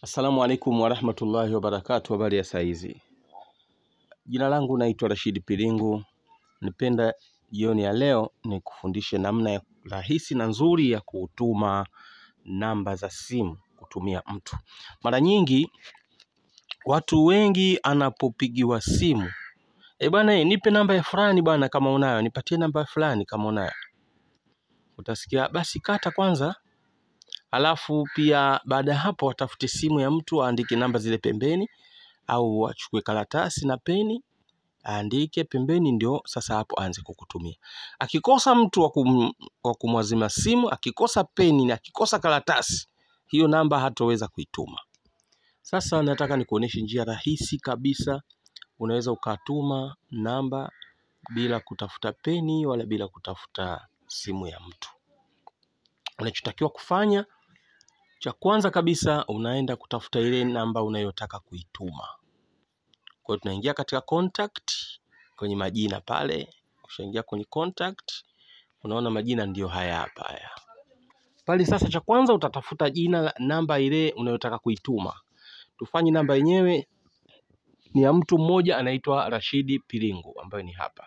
Assalamu alaikum warahmatullahi wabarakatu. Habari ya saizi, jina langu naitwa Rashidi Pilingu. Nipenda jioni ya leo ni kufundishe namna ya rahisi na nzuri ya kutuma namba za simu kutumia mtu. Mara nyingi watu wengi anapopigiwa simu, e bwana, eh, nipe namba ya fulani bwana, kama unayo nipatie namba ya fulani kama unayo, utasikia basi kata kwanza Alafu pia baada ya hapo watafute simu ya mtu aandike namba zile pembeni, au achukue karatasi na peni aandike pembeni, ndio sasa hapo aanze kukutumia. Akikosa mtu wa kum, wa kumwazima simu, akikosa peni na akikosa karatasi, hiyo namba hatoweza kuituma. Sasa nataka nikuoneshe njia rahisi kabisa, unaweza ukatuma namba bila kutafuta peni wala bila kutafuta simu ya mtu. Unachotakiwa kufanya cha kwanza kabisa unaenda kutafuta ile namba unayotaka kuituma. Kwa hiyo tunaingia katika contact kwenye majina pale. Ukishaingia kwenye contact, unaona majina ndiyo haya hapa haya pale. Sasa cha kwanza utatafuta jina la namba ile unayotaka kuituma. Tufanye namba yenyewe ni ya mtu mmoja anaitwa Rashidi Pilingu, ambayo ni hapa.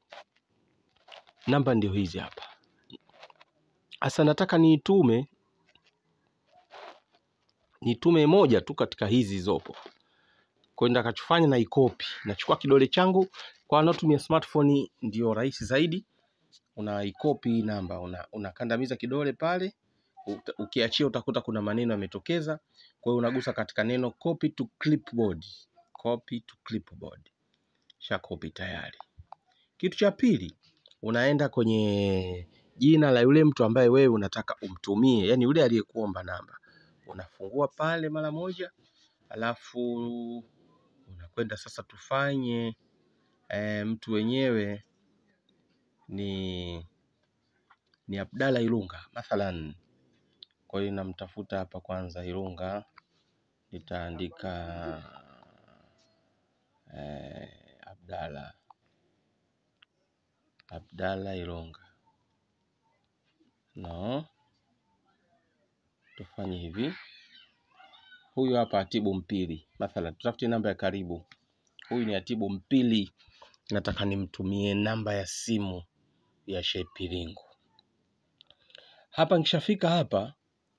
Namba ndio hizi hapa. Sasa nataka niitume nitume moja tu katika hizi zopo. Kwa hiyo nitakachofanya na ikopi, nachukua kidole changu. Kwa wanaotumia smartphone ndio rahisi zaidi, unaikopi hii namba, una, unakandamiza kidole pale, uta- ukiachia utakuta kuna maneno yametokeza. Kwa hiyo unagusa katika neno copy to clipboard, copy to clipboard, sha copy tayari. Kitu cha pili, unaenda kwenye jina la yule mtu ambaye wewe unataka umtumie, yani yule aliyekuomba namba, unafungua pale mara moja, alafu unakwenda sasa, tufanye e, mtu wenyewe ni ni Abdalla Ilunga mathalan. Kwa hiyo namtafuta hapa kwanza Ilunga, nitaandika e, Abdalla Abdalla Ilunga. No, tufanye hivi. Huyu hapa Atibu Mpili mathalan, tutafute namba ya karibu. Huyu ni Atibu Mpili, nataka nimtumie namba ya simu ya Sheikh Pilingu. Hapa nikishafika hapa,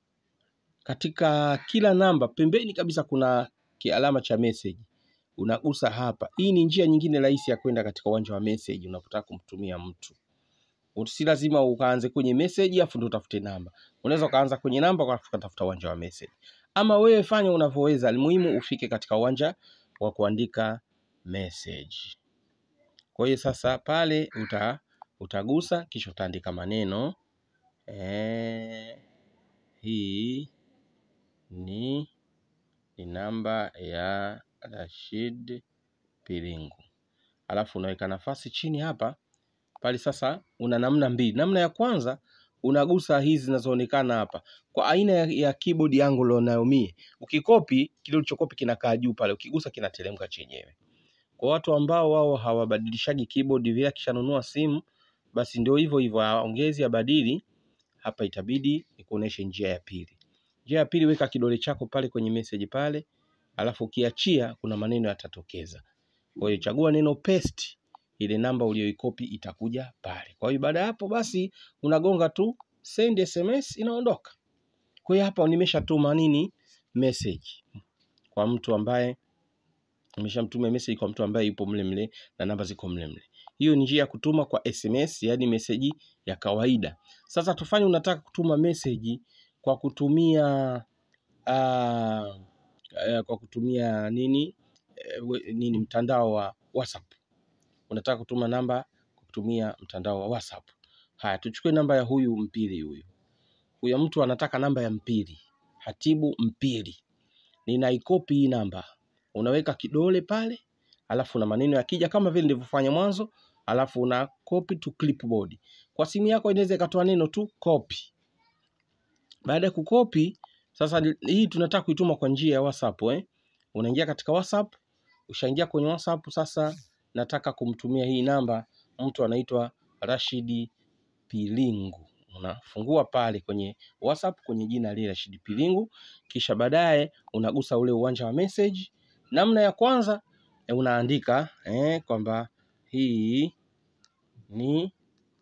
katika kila namba pembeni kabisa kuna kialama cha message, unagusa hapa. Hii ni njia nyingine rahisi ya kwenda katika uwanja wa message unapotaka kumtumia mtu. Si lazima ukaanze kwenye message afu ndio utafute namba. Unaweza ukaanza kwenye namba alafu ukatafuta uwanja wa message, ama wewe fanya unavyoweza, almuhimu ufike katika uwanja wa kuandika message. Kwa hiyo sasa pale uta, utagusa kisha utaandika maneno eh, hii ni ni namba ya Rashid Pilingu, alafu unaweka nafasi chini hapa pale. Sasa una namna mbili. Namna ya kwanza unagusa hizi zinazoonekana hapa kwa aina ya, ya keyboard yangu ulionayo mie. Ukikopi kile ulichokopi kinakaa juu pale, ukigusa kinateremka chenyewe. Kwa watu ambao wao hawabadilishaji keyboard vile, akishanunua simu basi ndio hivyo hivyo, aongezi abadili hapa, itabidi nikuoneshe njia ya pili. Njia ya pili, weka kidole chako pale kwenye message pale, alafu ukiachia kuna maneno yatatokeza. Kwa hiyo chagua neno paste, ile namba uliyoikopi itakuja pale. Kwa hiyo baada ya hapo basi unagonga tu send SMS, inaondoka. Kwa hiyo hapa nimeshatuma nini message kwa mtu ambaye nimeshamtuma message kwa mtu ambaye yupo mle mle na namba ziko mle mle. Hiyo ni njia ya kutuma kwa SMS, yani meseji ya kawaida. Sasa tufanye unataka kutuma meseji kwa kutumia uh, uh, kwa kutumia nini uh, nini mtandao wa WhatsApp. Unataka kutuma namba kwa kutumia mtandao wa WhatsApp. Haya, tuchukue namba ya huyu Mpili. Huyu huyo mtu anataka namba ya Mpili, Hatibu Mpili. Ninaikopi hii namba, unaweka kidole pale, alafu na maneno yakija kama vile nilivyofanya mwanzo, alafu una copy to clipboard. Kwa simu yako inaweza ikatoa neno tu copy. Baada ya kukopi sasa, hii tunataka kuituma kwa njia ya WhatsApp eh? Unaingia katika WhatsApp, ushaingia kwenye WhatsApp. Sasa nataka kumtumia hii namba mtu anaitwa Rashidi Pilingu, unafungua pale kwenye WhatsApp kwenye jina lile Rashid Pilingu, kisha baadaye unagusa ule uwanja wa message. Namna ya kwanza eh, unaandika eh, kwamba hii ni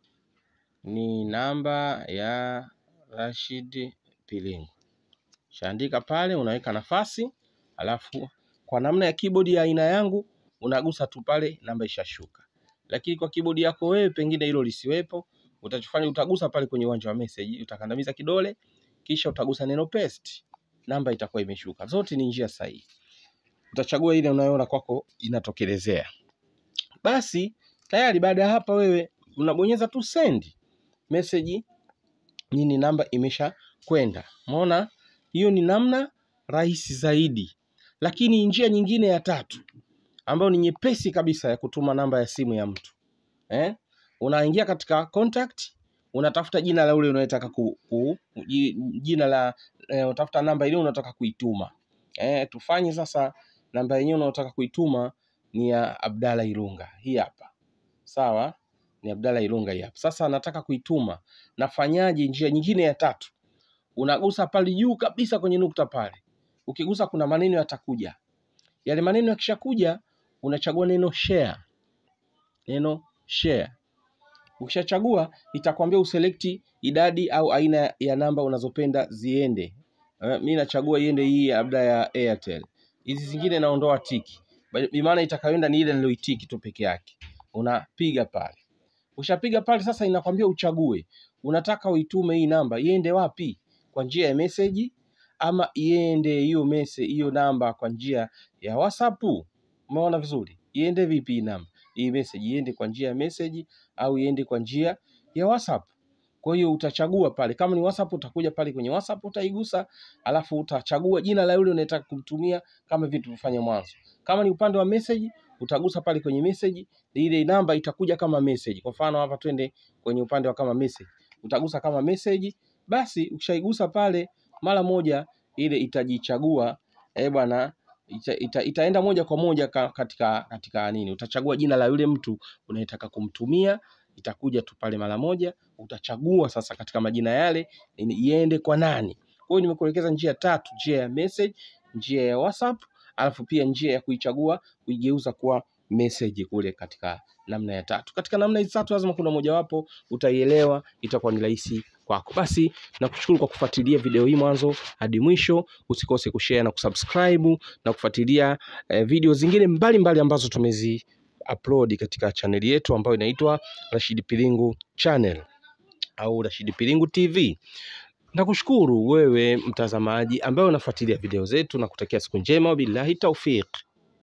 ni namba ya Rashid Pilingu. Shaandika pale, unaweka nafasi, alafu kwa namna ya keyboard ya aina yangu unagusa tu pale, namba ishashuka. Lakini kwa keyboard yako wewe, pengine hilo lisiwepo, utachofanya utagusa pale kwenye uwanja wa message, utakandamiza kidole, kisha utagusa neno paste, namba itakuwa imeshuka. Zote ni njia sahihi. Utachagua ile unayoona kwako inatokelezea. Basi tayari, baada ya hapa, wewe unabonyeza tu send message, nini, namba imesha kwenda. Umeona, hiyo ni namna rahisi zaidi. Lakini njia nyingine ya tatu ambayo ni nyepesi kabisa ya kutuma namba ya simu ya mtu eh? Unaingia katika contact, unatafuta jina la ule unayetaka ku, ku, ji- jina la eh, utafuta namba ile unataka kuituma eh, tufanye sasa namba yenyewe unayotaka kuituma ni ya Abdalla Ilunga, hii hapa sawa, ni Abdalla Ilunga hii hapa. Sasa nataka kuituma, nafanyaje? Njia nyingine ya tatu, unagusa pale juu kabisa kwenye nukta pale, ukigusa kuna maneno yatakuja. Yale maneno yakishakuja, unachagua neno share, neno share. Ukishachagua itakwambia uselekti idadi au aina ya namba unazopenda ziende. Eh, mi nachagua iende hii labda ya Airtel. Hizi zingine naondoa tiki, Bi maana itakayoenda ni ile niloitiki tu peke yake. Unapiga pale, ushapiga pale, sasa inakwambia uchague, unataka uitume hii namba iende wapi, kwa njia ya message ama iende hiyo message hiyo namba kwa njia ya WhatsApp. Umeona vizuri, iende vipi hii namba hii message, iende kwa njia ya message au iende kwa njia ya WhatsApp. Kwa hiyo utachagua pale, kama ni WhatsApp utakuja pale kwenye WhatsApp utaigusa, alafu utachagua jina la yule unayetaka kumtumia kama vile tulivyofanya mwanzo. Kama ni upande wa message utagusa pale kwenye message, ile namba itakuja kama message. Kwa mfano hapa twende kwenye upande wa kama message, utagusa kama message, basi ukishaigusa pale mara moja ile itajichagua eh bwana ita, ita, itaenda moja kwa moja ka, katika katika nini, utachagua jina la yule mtu unayetaka kumtumia, itakuja tu pale mara moja. Utachagua sasa katika majina yale ni- iende kwa nani. Kwa hiyo nimekuelekeza njia tatu, njia ya message, njia ya WhatsApp, alafu pia njia ya kuichagua kuigeuza kuwa message kule katika namna ya tatu. Katika namna hizi tatu lazima kuna mojawapo utaielewa, itakuwa ni rahisi kwako. Basi nakushukuru kwa kufuatilia video hii mwanzo hadi mwisho. Usikose kushare na kusubscribe na kufuatilia eh, video zingine mbalimbali mbali ambazo tumezi upload katika chaneli yetu ambayo inaitwa Rashid Pilingu Channel au Rashid Pilingu TV. Nakushukuru wewe mtazamaji ambaye unafuatilia video zetu na kutakia siku njema, billahi taufiq.